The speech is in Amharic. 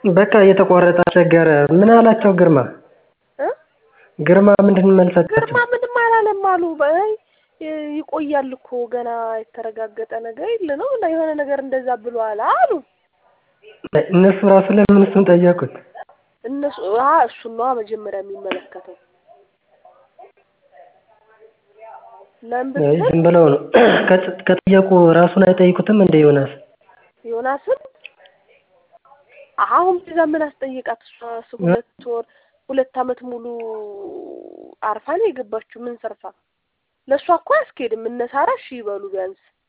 በቃ እየተቋረጠ አስቸገረ ምን አላቸው ግርማ እ ግርማ ምንድን መልስ ሰጣቸው ግርማ ምንም አላለም አሉ በይ ይቆያል እኮ ገና የተረጋገጠ ነገር የለ ነው እና የሆነ ነገር እንደዛ ብሏል አሉ እነሱ ራሱ ለምን እሱን ጠየቁት እነሱ አ እሱን ነዋ መጀመሪያ የሚመለከተው ለምን አይ ብትል ዝም ብለው ነው ከጥ- ከጠየቁ ራሱን አይጠይቁትም እንደ ዮናስ ዮናስን አሁን እዛ ምን አስጠየቃት? እሷ ስ- ሁለት ወር ሁለት አመት ሙሉ አርፋ ነው የገባችው። ምን ሰርታ? ለእሷ እኮ አያስኬድም። እነ ሳራ እሺ ይበሉ ቢያንስ